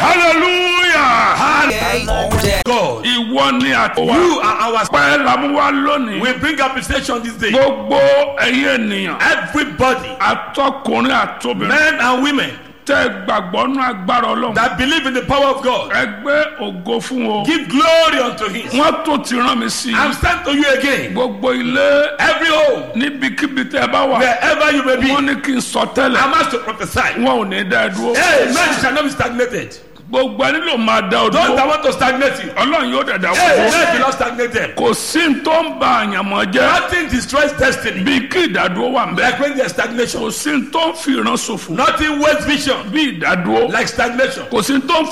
hallelujah God. ìwọ ni àtọwà You are our pẹ́ làmúwá lónìí We bring appreciation this day. gbogbo ẹ̀yin ènìyàn Everybody, atọkùnrin àtobìnrin men and women tẹ gbàgbọ́ nú agbára ọlọ́run that believe in the power of God, ẹgbẹ́ ògo fún o give glory unto Him. wọ́n tó ti rán mi sí i I'm sent to you again. gbogbo ilé Every home, níbikíbi tẹ ẹ bá wà wherever you may be, wọ́n ní kí n sọ tẹ́lẹ̀ I'm asked to prophesy. wọn ò ní dá ẹ dúró Hey, man, you shall not be stagnated. gbogbo ẹni ló máa dá ọ Those that dúró want to stagnate you, ọlọ́run yóò dẹ̀ dá hey, wọ́n man, you not stagnated. kò sí ní tó ń ba àyànmọ́ jẹ́ Nothing destroys destiny bí kí ìdádúró wà ń bẹ like when there's stagnation. kò sí ní tó ń fi ìran ṣòfò Nothing wastes vision bí ìdádúró like stagnation. kò sí ní tó ń